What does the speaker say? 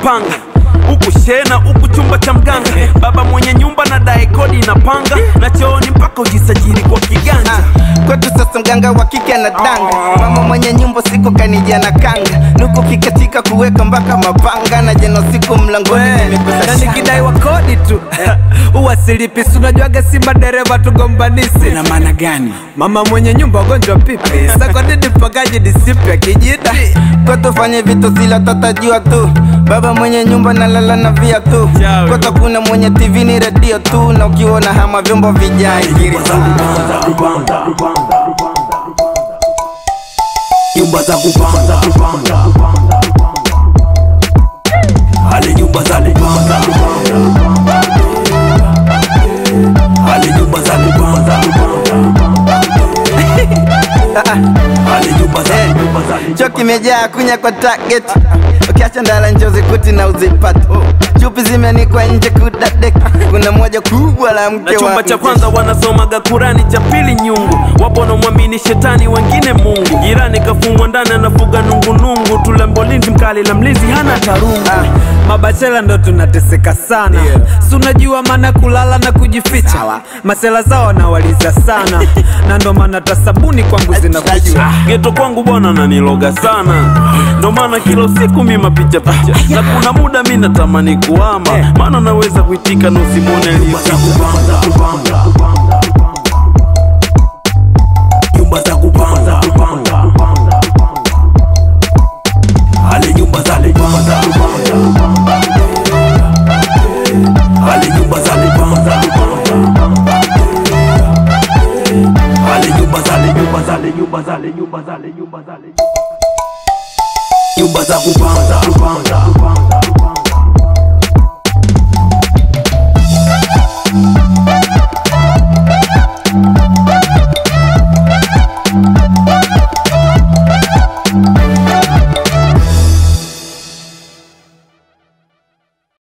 kupanga huku shena huku chumba cha mganga baba mwenye nyumba na dae kodi inapanga na chooni mpaka ujisajili kwa kiganja Ah, kwetu sasa mganga wa kike anadanga mama mwenye nyumba siku kanija na kanga nuku kikatika kuweka mpaka mapanga na jeno siku mlangoni nimekosa na shanga. nikidai wa kodi tu uwasilipi sunajuaga si madereva tugombanisi na maana gani mama mwenye nyumba ugonjwa pipi sakodidi mpakaji disipya kijida kwetu fanye vitu zila tatajua tu baba mwenye nyumba nalala na via tu Chawe. kwetu kuna mwenye tv ni redio tu na ukiona hama vyombo vijai nyumba za kupanga nyumba za kupanga hali nyumba za kupanga hali nyumba za kupanga hali nyumba za nyumba za cho kimejaa kunya kwa target ukiacha ndala njozi kuti na uzipata chupi zimeanikwa nje kudadek kuna moja kubwa la mke na chumba wa cha mke. kwanza wanasomaga kurani cha pili nyungu wapo wanaomwamini shetani wengine mungu jirani kafungwa ndani anafuga nungunungu tulembo linzi mkali la mlinzi hana tarungu mabachela ndo tunateseka sana si unajua maana kulala na kujificha masela zao nawaliza sana na ndo maana tasabuni kwangu zinakucha geto kwangu bwana naniloga sana ndo maana kila usiku mi mapicha picha na kuna muda mi natamani kuama maana naweza kuitika na usimwone nyumba za kupanga nyumba za kupanga hali nyumba za kupanga hali nyumba za kupanga hali nyumba za nyumba za nyumba za nyumba za nyumba za nyumba za kupanga